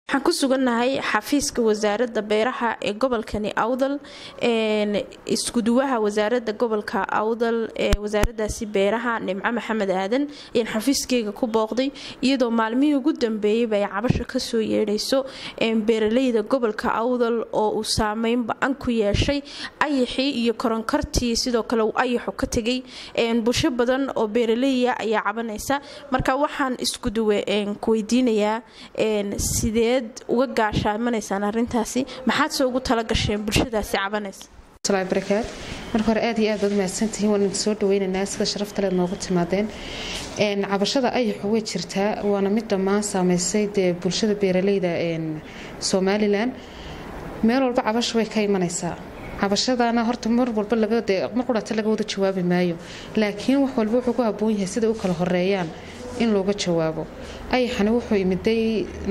waxaan ku sugannahay xafiiska wasaaradda beeraha ee gobolkani awdal iskuduwaha wasaaradda gobolka awdal ee wasaaradaasi beeraha nimco maxamed aadan ayaan xafiiskeyga ku booqday iyadoo maalmihii ugu dambeeyeyba ay cabasho kasoo yeedhayso beeraleyda gobolka awdal oo uu saameyn ba-an ku yeeshay ayaxii iyo koronkartii sidoo kale uu ayaxu ka tegay bulsho badan oo beeraleya ayaa cabanaysa marka waxaan iskuduwe ku weydiinayaa sidee uga gaashaamanaysaan arintaasi maxaad se ugu talagasheen bulshadaasi cabanaysa barakaad marka hore aad iyo aad baad mahadsantihiin waan soo dhaweynaynaa sida sharaftale noogu timaadeen cabashada ayaxu way jirtaa waana mid dhammaan saameysay dee bulshada beeraleyda somalilan meel walba cabasho way ka imanaysaa cabashadana horta mar walba mar qurata laga wada jawaabi maayo laakiin wax walba wuxuu ku haboon yahay siday u kala horeeyaan in looga jawaabo ayaxana wuxuu imiday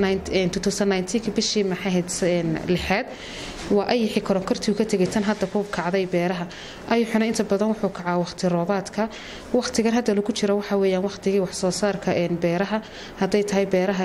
bishii maxahayd lixaad waa ayaxii koronkartii ka tegay tan hadda ku kacday beeraha ayaxuna inta badan wuxuu kacaa waqti roobaadka waqtigan hadda lagu jiro waxa weyaan waqtigii waxsoo saarka beeraha hadday tahay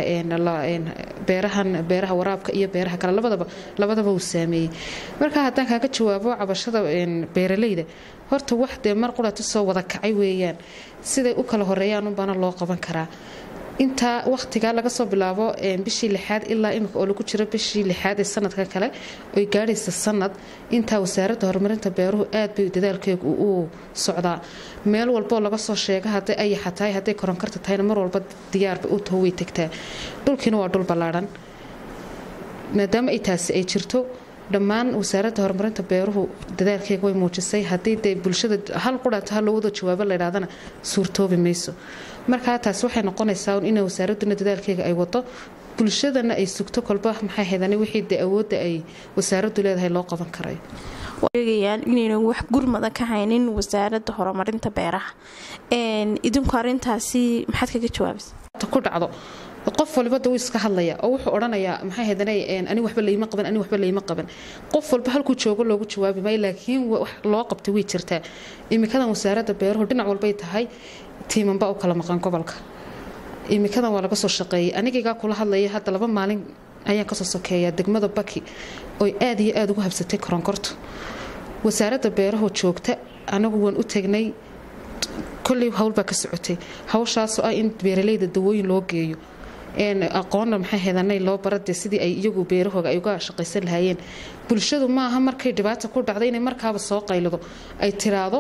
beerahan beeraha waraabka iyo beeraha kale labadaba labadaba uu saameeyey marka haddaan kaaga jawaabo cabashada beeraleyda horta wax dee mar qurata soo wada kacay weeyaan siday u kala horeeyaan unbaana loo qaban karaa intaa waqtigaa laga soo bilaabo bishii lixaad ilaa imika oo lagu jiro bishii lixaad ee sanadka kale oy gaadhaysa sanad intaa wasaaradda horumarinta beeruhu aad bay dadaalkeegu u socdaa meel walboo laga soo sheega hadday ayaxa tahay hadday koronkarta tahayna mar walba diyaarba u taho way tagtaa dhulkiina waa dhul ballaadhan maadaama ay taasi ay jirto dhammaan wasaaradda horumarinta beeruhu dadaalkeega way muujisay haddii dee bulshada hal quranta ha loo wada jawaabo laydhahdana suurtoobi mayso markaa taasi waxay noqonaysaa inay wasaaraduna dadaalkeega ay wado bulshadana ay sugto kolba maxay haydana wixii dee awoodda ay wasaaraddu leedahay loo qaban karayo sheegayaan inaynan wax gurmada ka haynin wasaaradda horumarinta beeraha idinku arintaasi maxaad kaga jawaabaysa ku dhacdo qof walba da wuu iska hadlaya oo wuxuu odhanayaa maxay haydana ani waxba layma qaban ani waxba layma qaban qof walba halkuu joogo loogu jawaabi maayo laakiin wax loo qabtay way jirtaa imikadan wasaaradda beeruhu dhinac walbay tahay tiimanba u kala maqan gobolka imikadan waa laga soo shaqeeyay anigaygaa kula hadlaya hadda laba maalin ayaan kasoo sokeeyaa degmada baki oy aad iyo aada ugu habsatay koronkortu wasaaradda beerahu joogta anagu waan u tagnay kolley howlbaa ka socotay hawshaasoo ah in beeraleyda dawooyin loo geeyo aqoonna maxay hedanay loo barade sidii ay iyagu beerahooga ay uga shaqaysan lahaayeen bulshadu maaha markay dhibaata ku dhacda inay markaaba soo qaylado ay tiraado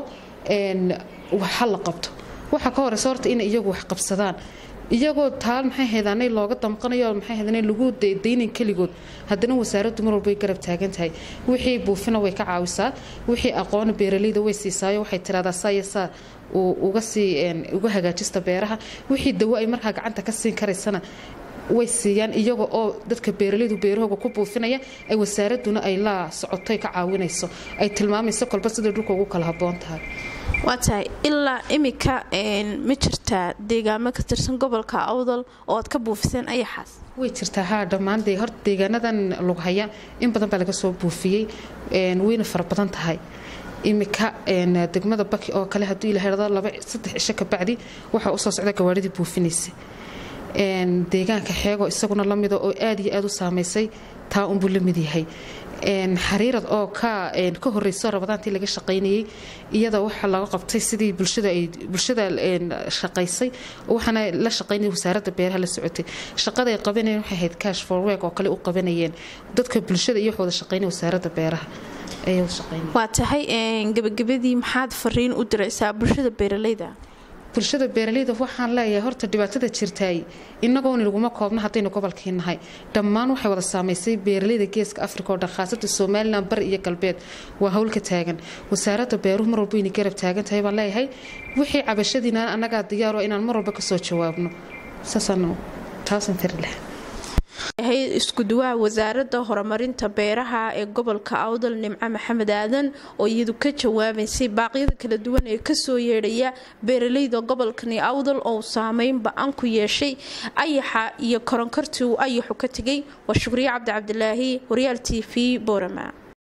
waxa la qabto waxa ka horeysa horta inay iyagu wax qabsadaan iyagoo taal maxay haydaanay looga damqanayo maxay haydaanay lagu daynin keligood haddana wasaaraddu mar walba way garab taagan tahay wixii buufina way ka caawisaa wixii aqoona beeraleyda way siisaayo waxay tiraahdaa saa iyo saa uga sii uga hagaajista beeraha wixii dawo ay markaa gacanta ka siin karaysana way siiyaan iyaga oo dadka beeraleydu beerahooga ku buufinaya ay wasaaraduna ay la socotoy ka caawinayso ay tilmaamayso kolba sida dhulka ugu kala haboon tahay waa tahay ilaa imika ma jirtaa deegaamo ka tirsan gobolka awdal oo aad ka buufiseen ayaxaas way jirtaa haa dhammaan dee horta deegaanadan lughaya in badan baa laga soo buufiyey wayna fara badan tahay imika degmada baki oo kale hadduu ilaahdo laba saddex cisho ka bacdi waxaa usoo socda gawaaridii buufinaysa deegaanka xeego isaguna la mida oo aad iyo aad u saameysay taa unbuu la mid yahay xariirad oo ka horeyso rabadaantii laga shaqaynayay iyada waxa laga qabtay sidii bulshada shaqaysay waxaana la shaqaynaya wasaaradda beeraha la socotay shaqada ay qabanayeen waxay ahayd cash for work oo kale u qabanayeen dadka bulshada iyo wada shaqaynaya wasaaradda beeraha waa tahay gabagabadii maxaad fariin u diraysaa bulshada beeraleyda bulshada beeraleyda waxaan leeyahay horta dhibaatada jirtaay inagoon laguma koobna haddaynu gobolkii nahay dhammaan waxay wada saamaysay beeraleyda geeska afrika oo dhan khaasatan somalilan bari iyo galbeed waa howlka taagan wasaaradda beeruhu mar walba inay garab taagan tahay baan leeyahay wixii cabashadiina annagaa diyaaro inaan mar walba kasoo jawaabno saasaan taasan tiri lahaa ahayd iskuduwaha wasaaradda horumarinta beeraha ee gobolka awdal nimco maxamed aadan oo iyadu ka jawaabaysay baaqyada kala duwan ee kasoo yeedhaya beeraleyda gobolkani awdal oo saameyn ba-an ku yeeshay ayaxa iyo koronkartii uu ayaxu ka tegay waa shukriye cabdi cabdilaahi horyaal t v boorama